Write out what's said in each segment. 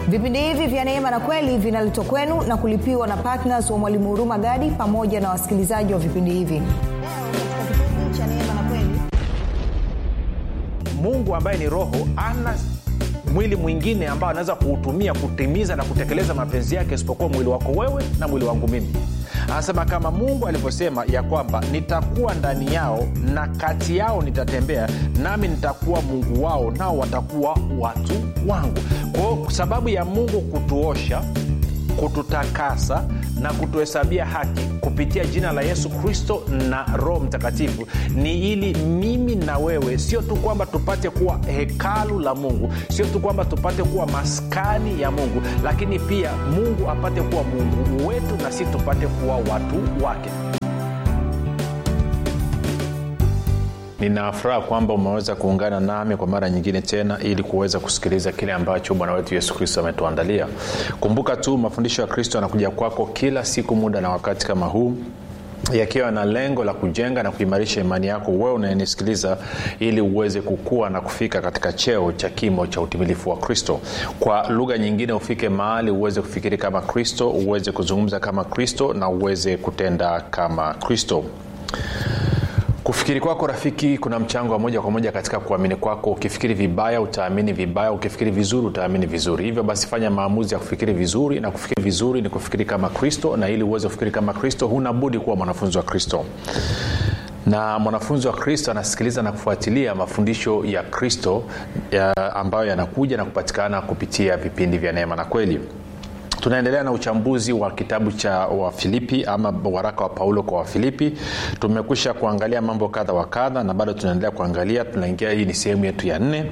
vipindi hivi vya neema na kweli vinaletwa kwenu na kulipiwa na ptns wa mwalimu huruma gadi pamoja na wasikilizaji wa vipindi hivi mungu ambaye ni roho ana mwili mwingine ambao anaweza kuutumia kutimiza na kutekeleza mapenzi yake isipokuwa mwili wako wewe na mwili wangu mimi anasema kama mungu alivyosema ya kwamba nitakuwa ndani yao na kati yao nitatembea nami nitakuwa mungu wao nao watakuwa watu wangu kwao sababu ya mungu kutuosha kututakasa na kutuhesabia haki kupitia jina la yesu kristo na roho mtakatifu ni ili mimi na wewe sio tu kwamba tupate kuwa hekalu la mungu sio tu kwamba tupate kuwa maskani ya mungu lakini pia mungu apate kuwa mungu wetu na si tupate kuwa watu wake ninafuraha kwamba umeweza kuungana nami kwa mara nyingine tena ili kuweza kusikiliza kile ambacho bwana wetu yesu kristo ametuandalia kumbuka tu mafundisho ya kristo yanakuja kwako kila siku muda na wakati kama huu yakiwa na lengo la kujenga na kuimarisha imani yako wewe unayenisikiliza ili uweze kukua na kufika katika cheo cha kimo cha utimilifu wa kristo kwa lugha nyingine ufike mahali uweze kufikiri kama kristo uweze kuzungumza kama kristo na uweze kutenda kama kristo kufikiri kwako rafiki kuna mchango wa moja kwa moja katika kuamini kwako ukifikiri vibaya utaamini vibaya ukifikiri vizuri utaamini vizuri hivyo basi fanya maamuzi ya kufikiri vizuri na kufikiri vizuri ni kufikiri kama kristo na ili uweze kufikiri kama kristo huna budi kuwa mwanafunzi wa kristo na mwanafunzi wa kristo anasikiliza na kufuatilia mafundisho ya kristo ya ambayo yanakuja na kupatikana kupitia vipindi vya neema na kweli tunaendelea na uchambuzi wa kitabu cha wafilipi ama waraka wa paulo kwa wafilipi tumekwisha kuangalia mambo kadha wa kadha na bado tunaendelea kuangalia tunaingia hii ni sehemu yetu ya nne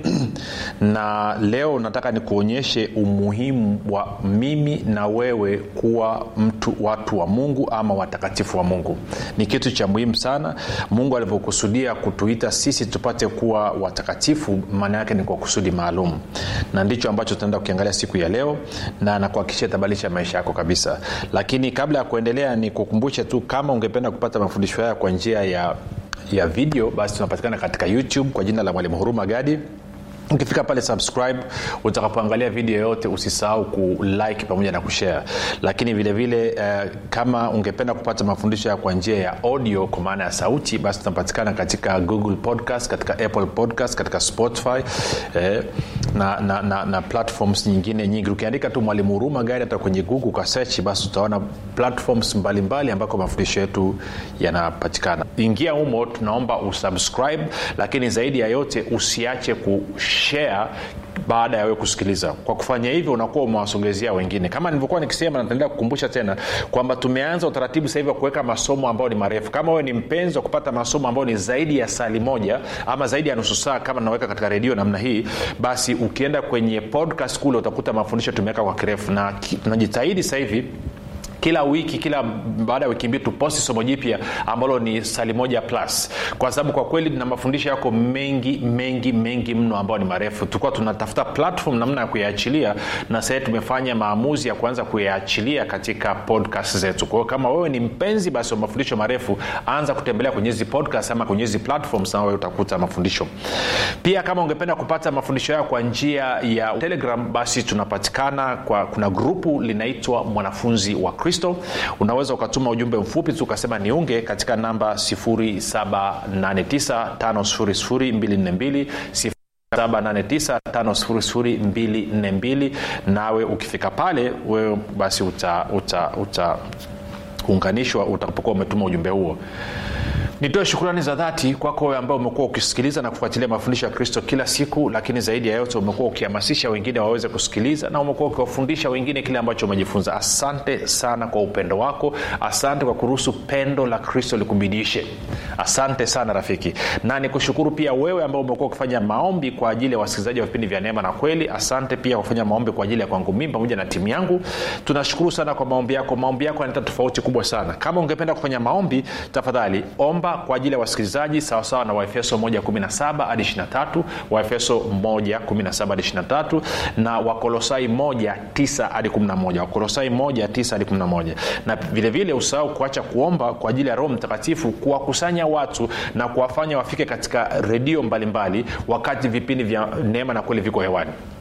na leo nataka nikuonyeshe umuhimu wa mimi na wewe kuwa mtu watu wa mungu ama watakatifu wa mungu ni kitu cha muhimu sana mungu alivyokusudia kutuita sisi tupate kuwa watakatifu maana yake ni kwa kusudi maalum na ndicho ambacho tunaenda kukiangalia siku ya leo na nakuhakikisha itabadilisha maisha yako kabisa lakini kabla ya kuendelea ni kukumbushe tu kama ungependa kupata mafundisho haya kwa njia ya ya video basi tunapatikana katika youtube kwa jina la mwalimu huruma gadi ukifika pale subscribe utakapoangalia video yote usisahau kulike pamoja na kushare lakini vile vile uh, kama ungependa kupata mafundisho ya kwa njia ya audio kwa maana ya sauti basi tunapatikana katika google podcast katika apple podcast katika spotify eh, na, na, na, na platforms nyingine nyingi ukiandika tu mwalimu huruma gari hata kwenye google ukasechi basi utaona platforms mbalimbali ambako mafundisho yetu yanapatikana ingia humo tunaomba usubscribe lakini zaidi ya yote usiache ku share baada ya wewe kusikiliza kwa kufanya hivyo unakuwa umewasogezea wengine kama nilivyokuwa nikisema nataendelea kukumbusha tena kwamba tumeanza utaratibu sahivi wa kuweka masomo ambayo ni marefu kama wewe ni mpenzi wa kupata masomo ambayo ni zaidi ya sali moja ama zaidi ya nusu saa kama naweka katika redio namna hii basi ukienda kwenye podcast kule utakuta mafundisho tumeweka kwa kirefu na tunajitahidi sahivi kila wiki kila baada ya wiki mbili tuposti somo jipya ambalo ni sali moja plus kwa sababu kwa kweli na mafundisho yako mengi mengi mengi mno ambayo ni marefu tulikuwa tunatafuta platform namna ya kuyaachilia na sahii tumefanya maamuzi ya kuanza kuyaachilia katika podcast zetu kwa hiyo kama wewe ni mpenzi basi wa mafundisho marefu anza kutembelea kwenye hizi podcast ama kwenye hizi platforms na wewe utakuta mafundisho pia kama ungependa kupata mafundisho hayo kwa njia ya telegram basi tunapatikana kwa kuna grupu linaitwa mwanafunzi wa kristo unaweza ukatuma ujumbe mfupi tu ukasema niunge katika namba 7895242 7895242 nawe ukifika pale wewe basi utaunganishwa uta, uta, utakapokuwa umetuma ujumbe huo nitoe shukrani za dhati kwako wewe ambao umekuwa ukisikiliza na kufuatilia mafundisho ya kristo kila siku lakini zaidi ya yote umekuwa ukihamasisha wengine waweze kusikiliza na umekuwa ukiwafundisha wengine kile ambacho umejifunza asante sana kwa upendo wako asante kwa kuruhusu pendo la kristo likubidishe asante sana rafiki na nikushukuru pia wewe ambao umekuwa ukifanya maombi kwa ajili ya wasikilizaji wa vipindi vya neema na kweli asante pia kufanya maombi kwa ajili ya kwangu mimi pamoja na timu yangu tunashukuru sana kwa maombi yako maombi yako yanaleta tofauti kubwa sana kama ungependa kufanya maombi tafadhali omba kwa ajili ya wasikilizaji sawasawa na waefeso 117 hadi 23 waefeso 117 hadi 23 na wakolosai 19 hadi 11 wakolosai 19 hadi 11 na vilevile usahau kuacha kuomba kwa ajili ya roho mtakatifu kuwakusanya watu na kuwafanya wafike katika redio mbalimbali wakati vipindi vya neema na kweli viko hewani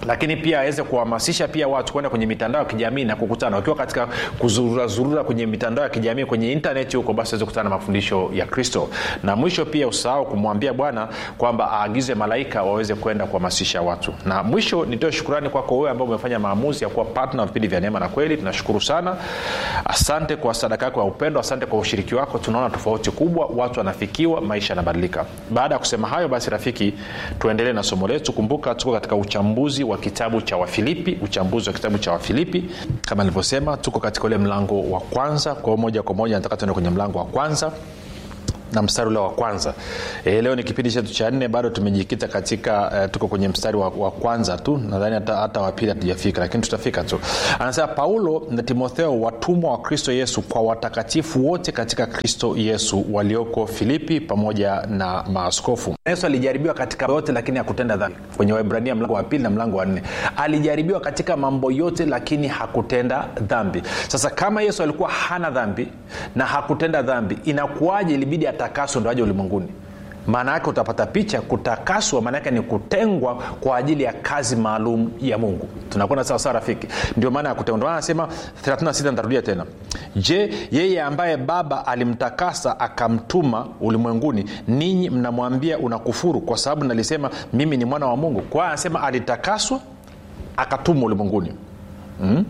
lakini pia aweze kuhamasisha pia watu kwenda kwenye mitandao ya kijamii na kukutana wakiwa katika kuzururazurura kwenye mitandao ya kijamii kwenye intaneti huko basi aweze kukutana na mafundisho ya kristo na mwisho pia usahau kumwambia bwana kwamba aagize malaika waweze kwenda kuhamasisha watu na mwisho nitoe shukurani kwako wewe ambao umefanya maamuzi ya kuwa patna wa vipindi vya neema na kweli tunashukuru sana asante kwa sadaka yako ya upendo asante kwa ushiriki wako tunaona tofauti kubwa watu wanafikiwa maisha yanabadilika baada ya kusema hayo basi rafiki tuendelee na somo letu kumbuka tuko katika uchambuzi wa kitabu cha wafilipi uchambuzi wa kitabu cha wafilipi kama nilivyosema tuko katika ule mlango wa kwanza kwa hiyo moja kwa moja nataka tuende kwenye mlango wa kwanza na mstari ule wa kwanza e, leo ni kipindi chetu cha nne bado tumejikita katika uh, tuko kwenye mstari wa, wa kwanza tu nadhani hata, hata wapili hatujafika lakini tutafika tu anasema paulo na timotheo watumwa wa kristo yesu kwa watakatifu wote katika kristo yesu walioko filipi pamoja na maaskofu yesu alijaribiwa katika yote lakini hakutenda dhambi kwenye waibrania mlango wa pili na mlango wa nne alijaribiwa katika mambo yote lakini hakutenda dhambi sasa kama yesu alikuwa hana dhambi na hakutenda dhambi inakuwaje ilibidi atakaswe ndo aje ulimwenguni maana yake utapata picha kutakaswa maana yake ni kutengwa kwa ajili ya kazi maalum ya mungu tunakwenda sawasawa rafiki ndio maana ya kutengwa ndio anasema 36 nitarudia tena je yeye ambaye baba alimtakasa akamtuma ulimwenguni ninyi mnamwambia unakufuru kwa sababu nalisema mimi ni mwana wa mungu kwa hiyo anasema alitakaswa akatumwa ulimwenguni mm?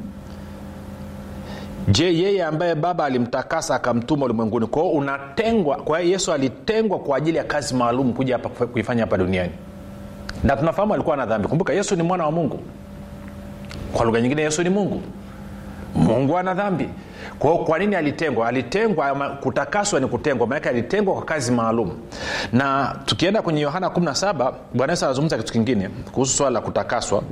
je yeye ambaye baba alimtakasa akamtuma ulimwenguni kwao unatengwa kwa hiyo yesu alitengwa kwa ajili ya kazi maalum kuja hapa kuifanya hapa duniani na tunafahamu alikuwa na dhambi kumbuka yesu ni mwana wa mungu kwa lugha nyingine yesu ni mungu mungu ana dhambi kwao kwa nini alitengwa alitengwa kutakaswa ni kutengwa maanake alitengwa kwa kazi maalum na tukienda kwenye yohana 17 bwana yesu anazungumza kitu kingine kuhusu swala la kutakaswa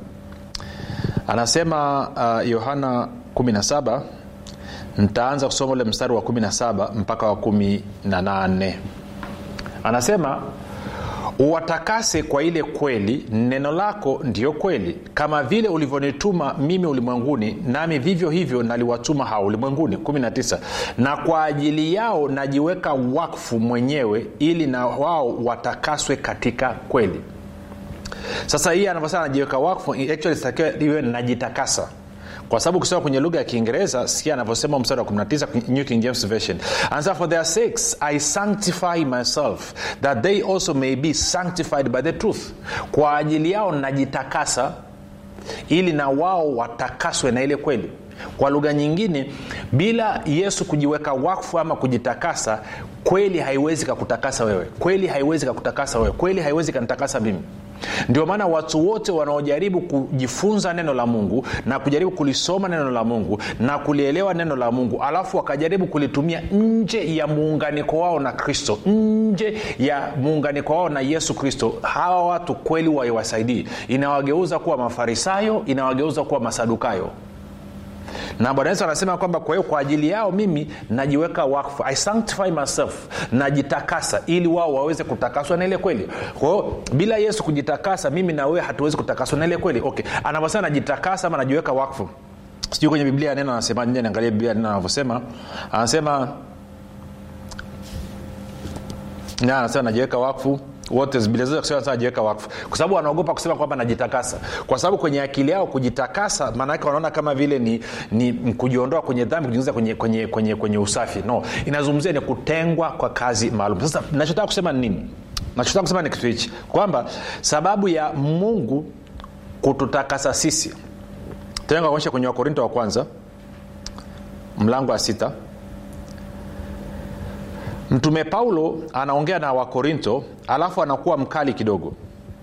anasema yohana uh, 17 ntaanza kusoma ule mstari wa 17 mpaka wa 18 anasema uwatakase kwa ile kweli neno lako ndiyo kweli kama vile ulivyonituma mimi ulimwenguni nami vivyo hivyo naliwatuma hao ulimwenguni 19 na kwa ajili yao najiweka wakfu mwenyewe ili na wao watakaswe katika kweli sasa hii anavyosema najiweka wakfu actually sitakiwa iwe najitakasa kwa sababu ukisoma kwenye lugha ya kiingereza sikia anavyosema mstari wa 19 new king james version anasema for their sakes i sanctify myself that they also may be sanctified by the truth kwa ajili yao najitakasa ili na wao watakaswe na ile kweli kwa lugha nyingine bila yesu kujiweka wakfu ama kujitakasa kweli haiwezi kakutakasa wewe kweli haiwezi kakutakasa wewe kweli haiwezi kanitakasa mimi ndio maana watu wote wanaojaribu kujifunza neno la mungu na kujaribu kulisoma neno la mungu na kulielewa neno la mungu alafu wakajaribu kulitumia nje ya muunganiko wao na kristo nje ya muunganiko wao na yesu kristo hawa watu kweli waiwasaidii inawageuza kuwa mafarisayo inawageuza kuwa masadukayo na bwana yesu anasema kwamba kwa hiyo kwa ajili yao mimi najiweka wakfu i sanctify myself najitakasa ili wao waweze kutakaswa na ile kweli kwa hiyo bila yesu kujitakasa mimi na wewe hatuwezi kutakaswa na ile kweli okay anavyosema najitakasa ama najiweka wakfu sijui kwenye biblia neno anasema nje niangalia biblia neno anavyosema anasema na anasema najiweka wakfu wote najiweka wakfu kwa sababu wanaogopa kusema kwamba najitakasa kwa sababu kwenye akili yao kujitakasa maanaake wanaona kama vile ni, ni kujiondoa kwenye dhambi kujiingiza kwenye, kwenye, kwenye, kwenye usafi no inazungumzia ni kutengwa kwa kazi maalum sasa nachotaka kusema ni nini nachotaka kusema ni kitu hichi kwamba sababu ya mungu kututakasa sisi tena kuonyesha kwenye wakorinto wa kwanza mlango wa sita mtume paulo anaongea na wakorinto alafu anakuwa mkali kidogo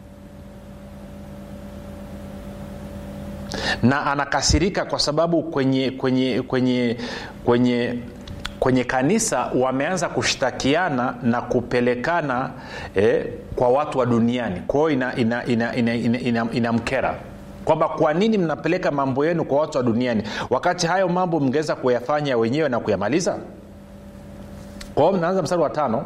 na anakasirika kwa sababu kwenye kwenye kwenye kwenye kwenye kanisa wameanza kushtakiana na kupelekana eh, kwa watu wa duniani kwa hiyo inamkera ina, ina, ina, ina, ina, ina, ina kwamba kwa nini mnapeleka mambo yenu kwa watu wa duniani wakati hayo mambo mngeweza kuyafanya wenyewe na kuyamaliza kwa hiyo mnaanza mstari wa tano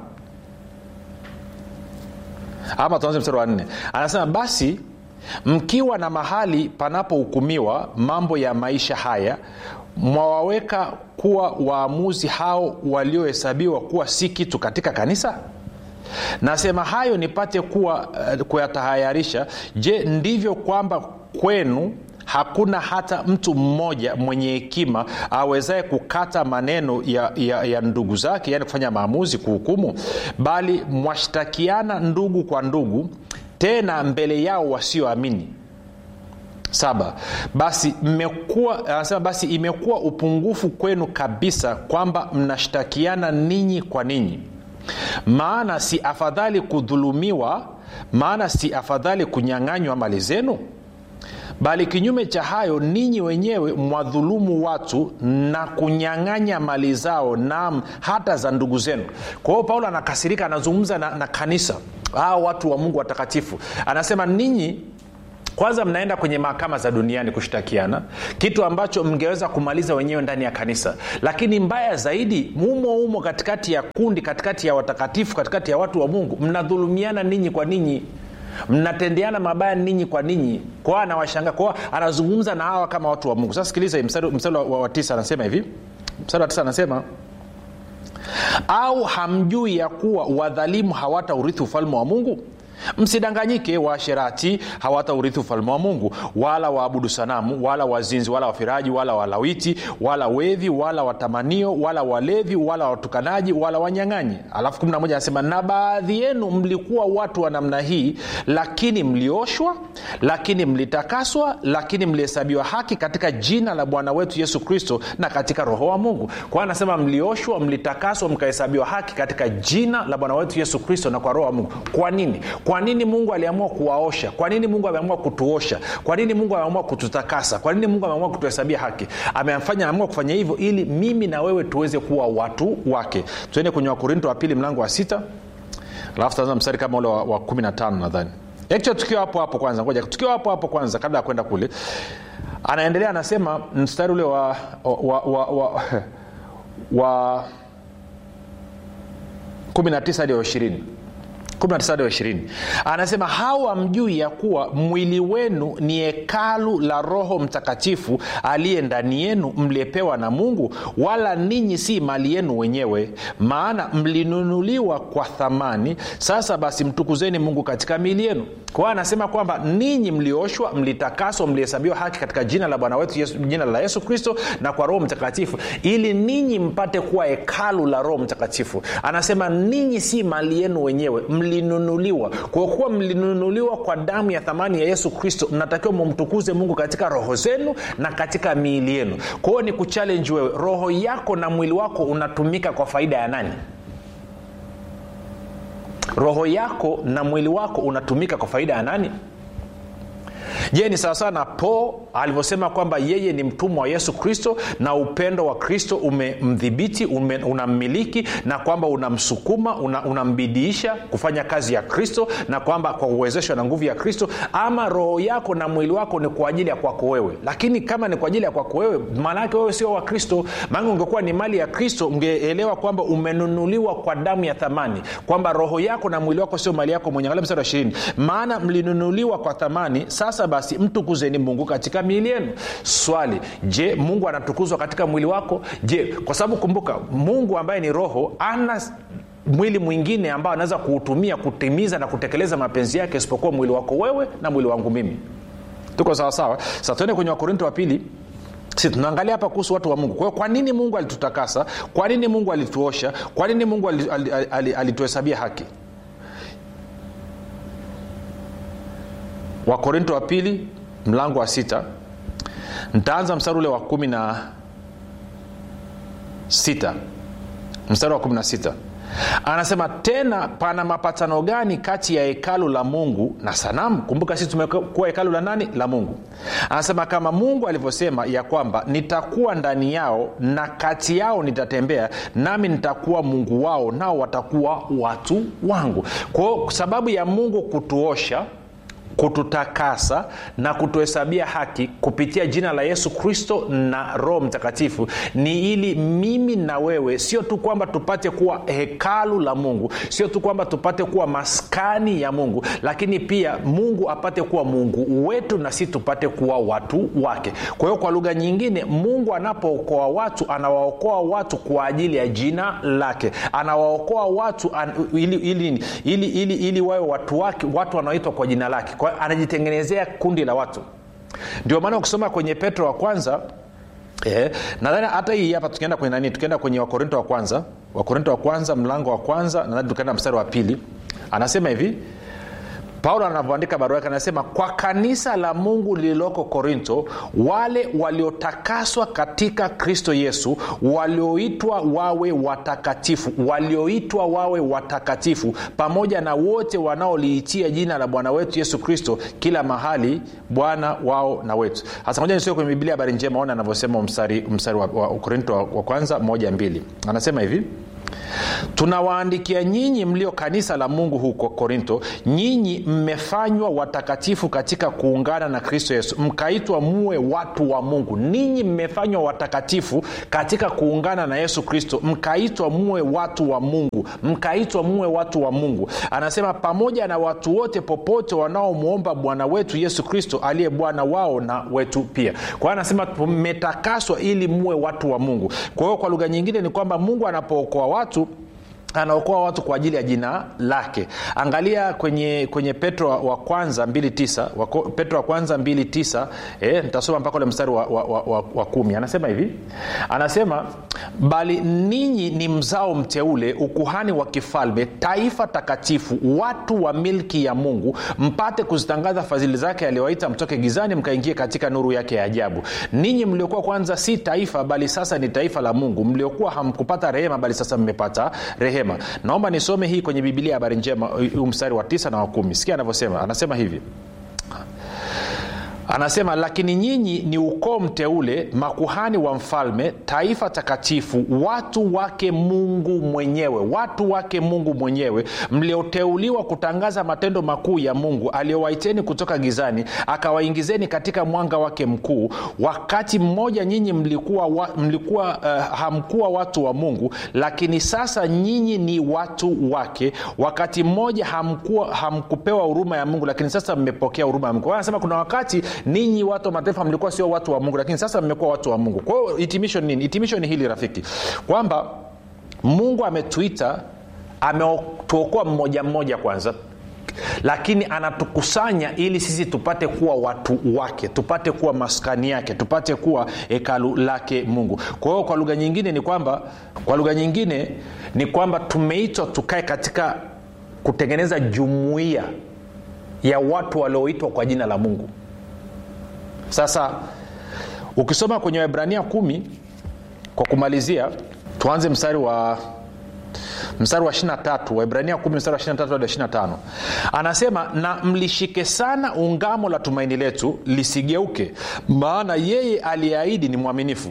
ama tuanze mstari wa nne anasema basi mkiwa na mahali panapohukumiwa mambo ya maisha haya mwawaweka kuwa waamuzi hao waliohesabiwa kuwa si kitu katika kanisa nasema hayo nipate kuwa uh, kuyatahayarisha je ndivyo kwamba kwenu hakuna hata mtu mmoja mwenye hekima awezaye kukata maneno ya, ya, ya ndugu zake yaani kufanya maamuzi kuhukumu bali mwashtakiana ndugu kwa ndugu tena mbele yao wasioamini saba basi mmekuwa anasema basi imekuwa upungufu kwenu kabisa kwamba mnashtakiana ninyi kwa ninyi maana si afadhali kudhulumiwa maana si afadhali kunyang'anywa mali zenu bali kinyume cha hayo ninyi wenyewe mwadhulumu watu na kunyang'anya mali zao nam hata za ndugu zenu kwa hiyo paulo anakasirika anazungumza na, na kanisa hao watu wa mungu watakatifu anasema ninyi kwanza mnaenda kwenye mahakama za duniani kushtakiana kitu ambacho mngeweza kumaliza wenyewe ndani ya kanisa lakini mbaya zaidi mumo umo katikati ya kundi katikati ya watakatifu katikati ya watu wa mungu mnadhulumiana ninyi kwa ninyi mnatendeana mabaya ninyi kwa ninyi kwao anawashanga kwao anazungumza na hawa kama watu wa mungu sasa sikiliza mstari, mstari wa, wa tisa anasema hivi mstari wa tisa anasema au hamjui ya kuwa wadhalimu hawata urithi ufalme wa mungu msidanganyike waasherati hawata urithi ufalme wa mungu wala waabudu sanamu wala wazinzi wala wafiraji wala walawiti wala wevi wala watamanio wala walevi wala watukanaji wala wanyang'anyi alafu 11 anasema na baadhi yenu mlikuwa watu wa namna hii lakini mlioshwa lakini mlitakaswa lakini mlihesabiwa haki katika jina la bwana wetu yesu kristo na katika roho wa mungu kwa anasema mlioshwa mlitakaswa mkahesabiwa haki katika jina la bwana wetu yesu kristo na kwa roho wa mungu kwa nini kwa nini mungu aliamua kuwaosha kwa nini mungu ameamua kutuosha kwa nini mungu ameamua kututakasa kwa nini mungu ameamua kutuhesabia haki amefanya ameamua kufanya hivyo ili mimi na wewe tuweze kuwa watu wake tuende kwenye wakorinto wa pili mlango wa sita alafu taanza mstari kama ule wa, wa kumi na tano nadhani actually tukiwa hapo hapo kwanza ngoja tukiwa hapo hapo kwanza kabla ya kwenda kule anaendelea anasema mstari ule wa wa, wa, wa, wa 19 hadi wa ishirini 19 anasema hawa mjui ya kuwa mwili wenu ni hekalu la roho mtakatifu aliye ndani yenu mliepewa na mungu wala ninyi si mali yenu wenyewe maana mlinunuliwa kwa thamani sasa basi mtukuzeni mungu katika miili yenu kwa hiyo anasema kwamba ninyi mlioshwa mlitakaswa mlihesabiwa haki katika jina la bwana wetu yesu, jina la yesu kristo na kwa roho mtakatifu ili ninyi mpate kuwa hekalu la roho mtakatifu anasema ninyi si mali yenu wenyewe mlinunuliwa kwa kuwa mlinunuliwa kwa damu ya thamani ya yesu kristo mnatakiwa mumtukuze mungu katika roho zenu na katika miili yenu kwa hiyo ni kuchalenji wewe roho yako na mwili wako unatumika kwa faida ya nani roho yako na mwili wako unatumika kwa faida ya nani je ni sawasawa na po alivyosema kwamba yeye ni mtumwa wa yesu kristo na upendo wa kristo umemdhibiti ume, unammiliki na kwamba unamsukuma unambidiisha una kufanya kazi ya kristo na kwamba kwa uwezeshwa na nguvu ya kristo ama roho yako na mwili wako ni kwa ajili ya kwako wewe lakini kama ni kwa ajili ya kwako wewe maanaake wewe sio wa kristo maana ungekuwa ni mali ya kristo ungeelewa kwamba umenunuliwa kwa damu ya thamani kwamba roho yako na mwili wako sio mali yako mwenye angalia mstari wa ishirini maana mlinunuliwa kwa thamani sasa basi mtukuzeni mungu katika miili yenu swali je mungu anatukuzwa katika mwili wako je kwa sababu kumbuka mungu ambaye ni roho ana mwili mwingine ambao anaweza kuutumia kutimiza na kutekeleza mapenzi yake isipokuwa mwili wako wewe na mwili wangu mimi tuko sawasawa sa tuende kwenye wakorinto wa pili si tunaangalia hapa kuhusu watu wa mungu kwa hiyo kwa nini mungu alitutakasa kwa nini mungu alituosha kwa nini mungu alituhesabia haki wakorinto wa pili mlango wa sita ntaanza mstari ule wa kumi na sita mstari wa kumi na sita anasema tena pana mapatano gani kati ya hekalu la mungu na sanamu kumbuka sisi tumekuwa hekalu la nani la mungu anasema kama mungu alivyosema ya kwamba nitakuwa ndani yao na kati yao nitatembea nami nitakuwa mungu wao nao watakuwa watu wangu kwao sababu ya mungu kutuosha kututakasa na kutuhesabia haki kupitia jina la yesu kristo na roho mtakatifu ni ili mimi na wewe sio tu kwamba tupate kuwa hekalu la mungu sio tu kwamba tupate kuwa maskani ya mungu lakini pia mungu apate kuwa mungu wetu na si tupate kuwa watu wake kwa hiyo kwa lugha nyingine mungu anapookoa watu anawaokoa watu kwa ajili ya jina lake anawaokoa watu an, ili, ili, ili, ili, ili wawe watu wake watu wanaoitwa kwa jina lake kwa anajitengenezea kundi la watu ndio maana ukisoma kwenye petro wa kwanza Eh, nadhani hata hii hapa tukienda kwenye nani tukienda kwenye wakorinto wa kwanza wakorinto wa kwanza mlango wa kwanza nadhani tukaenda mstari wa pili anasema hivi paulo anavyoandika barua yake anasema kwa kanisa la mungu lililoko korinto wale waliotakaswa katika kristo yesu walioitwa wawe watakatifu walioitwa wawe watakatifu pamoja na wote wanaoliitia jina la bwana wetu yesu kristo kila mahali bwana wao na wetu hasa moja nisio kwenye biblia habari njema ona anavyosema mstari, mstari wa, wa korinto wa, wa kwanza moja mbili anasema hivi tunawaandikia nyinyi mlio kanisa la mungu huko korinto nyinyi mmefanywa watakatifu katika kuungana na kristo yesu mkaitwa muwe watu wa mungu ninyi mmefanywa watakatifu katika kuungana na yesu kristo mkaitwa muwe watu wa mungu mkaitwa muwe watu wa mungu anasema pamoja na watu wote popote wanaomwomba bwana wetu yesu kristo aliye bwana wao na wetu pia kwa hiyo anasema mmetakaswa ili muwe watu wa mungu kwa hiyo kwa lugha nyingine ni kwamba mungu anapookoa watu anaokoa watu kwa ajili ya jina lake angalia kwenye kwenye petro wa kwanza 29 petro wa kwanza 29 eh, nitasoma mpaka ule mstari wa, wa, wa, wa, wa kumi anasema hivi anasema bali ninyi ni mzao mteule ukuhani wa kifalme taifa takatifu watu wa milki ya mungu mpate kuzitangaza fadhili zake aliyowaita mtoke gizani mkaingie katika nuru yake ya ajabu ninyi mliokuwa kwanza si taifa bali sasa ni taifa la mungu mliokuwa hamkupata rehema bali sasa mmepata rehema naomba nisome hii kwenye bibilia habari njema huu mstari wa tisa na wa kumi sikia anavyosema anasema hivi anasema lakini nyinyi ni ukoo mteule makuhani wa mfalme taifa takatifu watu wake mungu mwenyewe watu wake mungu mwenyewe mlioteuliwa kutangaza matendo makuu ya mungu aliyowaiteni kutoka gizani akawaingizeni katika mwanga wake mkuu wakati mmoja nyinyi mlikuwa, wa, mlikuwa uh, hamkuwa watu wa mungu lakini sasa nyinyi ni watu wake wakati mmoja hamkuwa, hamkupewa huruma ya mungu lakini sasa mmepokea huruma ya mungu anasema kuna wakati ninyi watu wa mataifa mlikuwa sio watu wa mungu lakini sasa mmekuwa watu wa mungu kwa hiyo hitimisho ni nini hitimisho ni hili rafiki kwamba mungu ametuita ametuokoa mmoja mmoja kwanza lakini anatukusanya ili sisi tupate kuwa watu wake tupate kuwa maskani yake tupate kuwa hekalu lake mungu kwa hiyo kwa lugha nyingine ni kwamba kwa lugha nyingine ni kwamba tumeitwa tukae katika kutengeneza jumuiya ya watu walioitwa kwa jina la mungu sasa ukisoma kwenye waibrania kumi kwa kumalizia tuanze mstari wa mstari wa 23 waibrania 1 mstari wa 23 hadi 25 anasema na mlishike sana ungamo la tumaini letu lisigeuke maana yeye aliyeahidi ni mwaminifu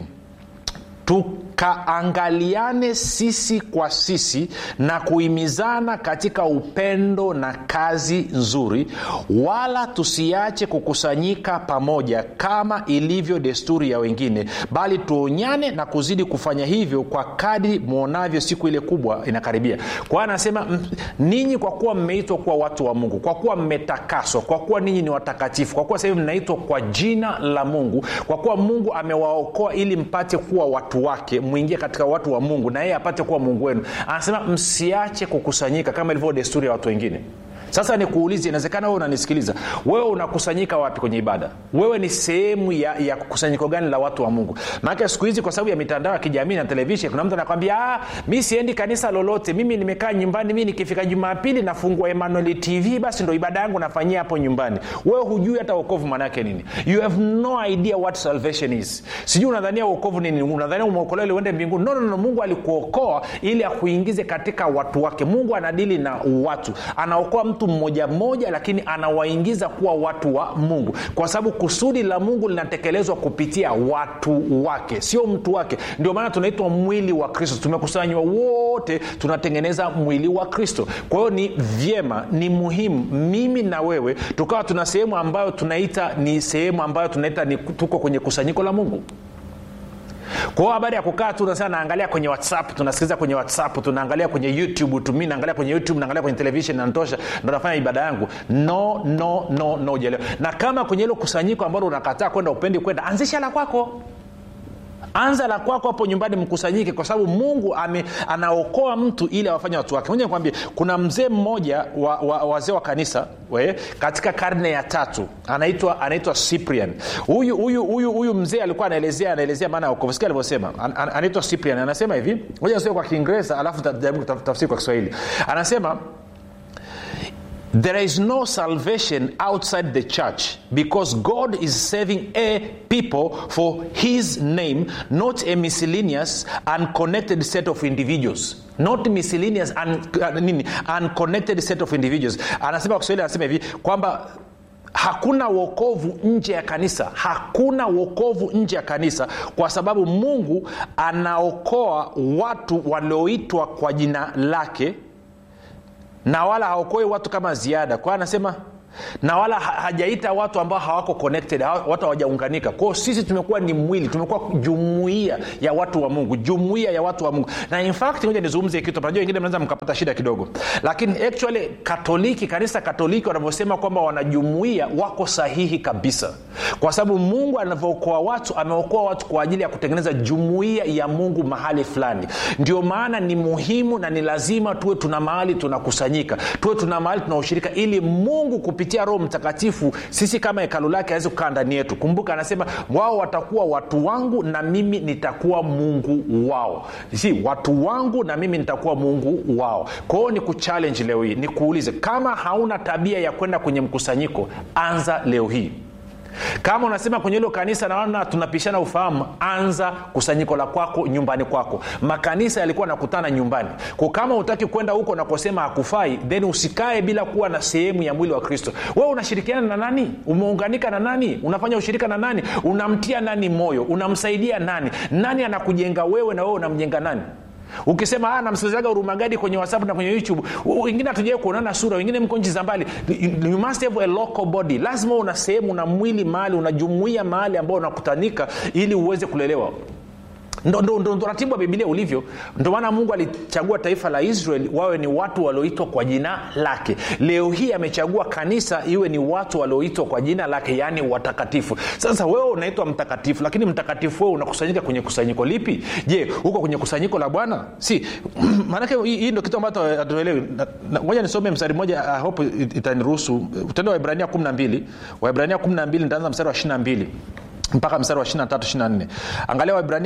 tukaangaliane sisi kwa sisi na kuhimizana katika upendo na kazi nzuri wala tusiache kukusanyika pamoja kama ilivyo desturi ya wengine bali tuonyane na kuzidi kufanya hivyo kwa kadi mwonavyo siku ile kubwa inakaribia kwa hiyo anasema ninyi kwa kuwa mmeitwa kuwa watu wa mungu kwa kuwa mmetakaswa kwa kuwa ninyi ni watakatifu kwa kuwa sahivi mnaitwa kwa jina la mungu kwa kuwa mungu amewaokoa ili mpate kuwa watu wake mwingie katika watu wa mungu na yeye apate kuwa mungu wenu anasema msiache kukusanyika kama ilivyo desturi ya watu wengine sasa nikuulize inawezekana wewe unanisikiliza wewe unakusanyika wapi kwenye ibada wewe ni sehemu ya, ya kusanyiko gani la watu wa mungu maanake siku hizi kwa sababu ya mitandao ya kijamii na televishen kuna mtu anakwambia mi siendi kanisa lolote mimi nimekaa nyumbani mi nikifika jumapili nafungua emanuel tv basi ndo ibada yangu nafanyia hapo nyumbani wewe hujui hata uokovu maanaake nini you have no idea what salvation is sijui unadhania uokovu nini unadhania umeokolewa ili uende mbinguni no, no, no mungu alikuokoa ili akuingize katika watu wake mungu anadili na watu anaokoa mtu mmoja mmoja lakini anawaingiza kuwa watu wa mungu kwa sababu kusudi la mungu linatekelezwa kupitia watu wake sio mtu wake ndio maana tunaitwa mwili wa kristo tumekusanywa wote tunatengeneza mwili wa kristo kwa hiyo ni vyema ni muhimu mimi na wewe tukawa tuna sehemu ambayo tunaita ni sehemu ambayo tunaita ni tuko kwenye kusanyiko la mungu kwa hiyo habari ya kukaa tu nasema naangalia kwenye whatsapp tunasikiliza kwenye whatsapp tunaangalia kwenye youtube tumi naangalia kwenye youtube naangalia kwenye televishen nanitosha ndo nafanya ibada yangu no no no no jelewa na kama kwenye hilo kusanyiko ambalo unakataa kwenda upendi kwenda anzisha la kwako anza la kwako hapo nyumbani mkusanyike kwa sababu mungu ame, anaokoa mtu ili awafanye watu wake moja nikwambie kuna mzee mmoja wa, wa, wazee wa kanisa we, katika karne ya tatu anaitwa anaitwa cyprian huyu huyu huyu huyu mzee alikuwa anaelezea anaelezea maana ya wokovu sikia alivyosema An, an, anaitwa cyprian anasema hivi moja nisome kwa kiingereza alafu tajaribu tafsiri kwa kiswahili anasema There is no salvation outside the church because God is saving a people for his name, not a miscellaneous, unconnected set of individuals. Not miscellaneous, un, uh, nini, unconnected set of individuals. Anasema kwa Kiswahili anasema hivi kwamba hakuna wokovu nje ya kanisa hakuna wokovu nje ya kanisa kwa sababu mungu anaokoa watu walioitwa kwa jina lake na wala haokoi watu kama ziada kwao anasema na wala hajaita watu ambao hawako connected watu hawajaunganika kwao sisi tumekuwa ni mwili tumekuwa jumuia ya watu wa mungu jumuia ya watu wa mungu na in fact moja nizungumze kitu najua wengine mnaweza mkapata shida kidogo lakini actually katoliki kanisa katoliki wanavyosema kwamba wanajumuia wako sahihi kabisa kwa sababu mungu anavyookoa watu ameokoa watu kwa ajili ya kutengeneza jumuia ya mungu mahali fulani ndio maana ni muhimu na ni lazima tuwe tuna mahali tunakusanyika tuwe tuna mahali tunaushirika ili mungu kupitia roho mtakatifu sisi kama hekalu lake aweze kukaa ndani yetu kumbuka anasema wao watakuwa watu wangu na mimi nitakuwa mungu wao si watu wangu na mimi nitakuwa mungu wao kwa hiyo ni kuchallenge leo hii nikuulize kama hauna tabia ya kwenda kwenye mkusanyiko anza leo hii kama unasema kwenye hilo kanisa naona tunapishana ufahamu anza kusanyiko la kwako nyumbani kwako makanisa yalikuwa nakutana nyumbani ko kama utaki kwenda huko nakosema hakufai then usikae bila kuwa na sehemu ya mwili wa kristo wewe unashirikiana na nani umeunganika na nani unafanya ushirika na nani unamtia nani moyo unamsaidia nani nani anakujenga wewe na wewe unamjenga nani ukisema namsikilizaga urumagadi kwenye whatsapp na kwenye youtube wengine hatujawai kuonana sura wengine mko nchi za mbali you must have a local body lazima una sehemu na mwili mahali unajumuia mahali ambao unakutanika ili uweze kulelewa ndo, ndo, ndo, ndo ratibu wa bibilia ulivyo ndo maana mungu alichagua taifa la israel wawe ni watu walioitwa kwa jina lake leo hii amechagua kanisa iwe ni watu walioitwa kwa jina lake yaani watakatifu sasa wewe unaitwa mtakatifu lakini mtakatifu wewe unakusanyika kwenye kusanyiko lipi je huko kwenye kusanyiko la bwana si maanake hii ndo kitu ambacho hatuelewi ngoja nisome mstari mmoja I hope itaniruhusu utendo wa ibrania 12 waibrania 12 nitaanza mstari wa 22 mpaka mstari wa 23 angalia waibrania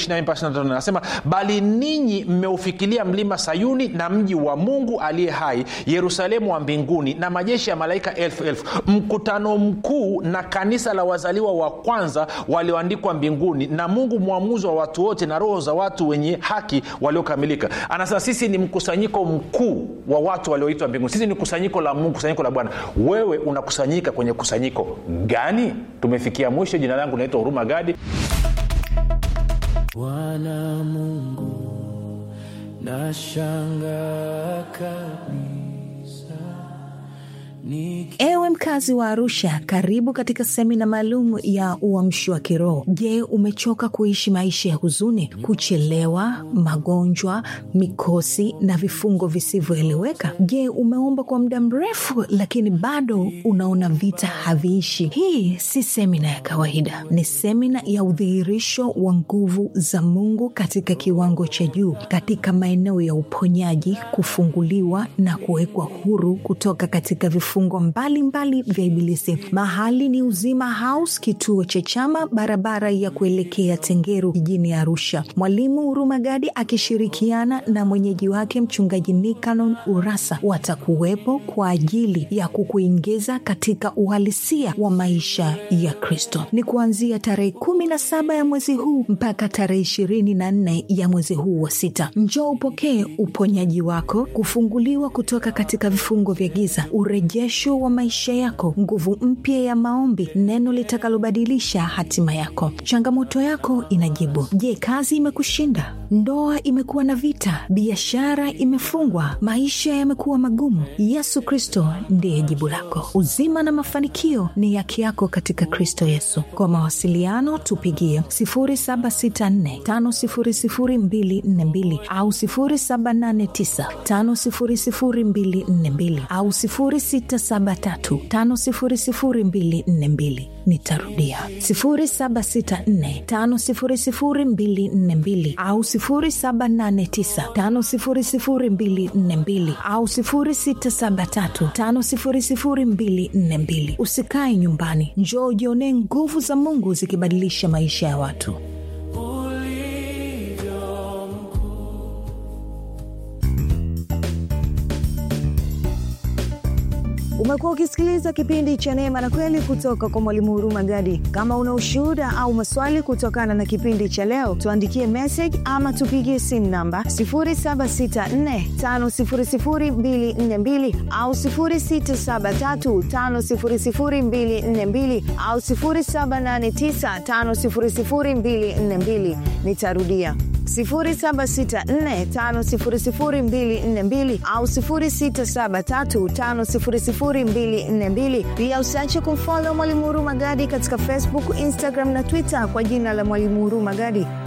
12 anasema bali ninyi mmeufikilia mlima sayuni na mji wa mungu aliye hai yerusalemu wa mbinguni na majeshi ya malaika elfu elfu mkutano mkuu na kanisa la wazaliwa wa kwanza walioandikwa mbinguni na mungu mwamuzi wa watu wote na roho za watu wenye haki waliokamilika anasema sisi ni mkusanyiko mkuu wa watu walioitwa mbinguni sisi ni kusanyiko la mungu kusanyiko la bwana wewe unakusanyika kwenye kusanyiko gani tumefikia mwisho jina langu naitwa huruma gadi bwana mungu nashanga kabisa Niki... ewe mkazi wa arusha karibu katika semina maalum ya uamshi wa kiroho je umechoka kuishi maisha ya huzuni kuchelewa magonjwa mikosi na vifungo visivyoeleweka je umeomba kwa muda mrefu lakini bado unaona vita haviishi hii si semina ya kawaida ni semina ya udhihirisho wa nguvu za mungu katika kiwango cha juu katika maeneo ya uponyaji kufunguliwa na kuwekwa huru kutoka katika vifungo mbalimbali vya ibilisi mahali ni uzima house kituo cha chama barabara ya kuelekea tengeru jijini arusha mwalimu hurumagadi akishirikiana na mwenyeji wake mchungaji nikanon urasa watakuwepo kwa ajili ya kukuingiza katika uhalisia wa maisha ya kristo ni kuanzia tarehe kumi na saba ya mwezi huu mpaka tarehe ishirini na nne ya mwezi huu wa sita njoo upokee uponyaji wako kufunguliwa kutoka katika vifungo vya giza urejesho wa maisha yako nguvu mpya ya maombi neno litakalobadilisha hatima yako changamoto yako inajibu je kazi imekushinda ndoa imekuwa na vita biashara imefungwa maisha yamekuwa magumu yesu kristo ndiye jibu lako uzima na mafanikio ni yake yako katika kristo yesu kwa mawasiliano tupigie 764500242 au 789500242 au 673500242 nitarudia 764500242 au 789500242 au 673500242 usikae nyumbani njoo ujionee nguvu za mungu zikibadilisha maisha ya watu ulivyo mkuu umekuwa ukisikiliza kipindi cha neema na kweli kutoka kwa mwalimu huruma gadi kama una ushuhuda au maswali kutokana na kipindi cha leo tuandikie message ama tupigie simu namba 7645242 au 6735242 au 7895242 nitarudia 764500242 au 673500242 pia usiache kumfolo mwalimu huruma gadi katika facebook instagram na twitter kwa jina la mwalimu huruma gadi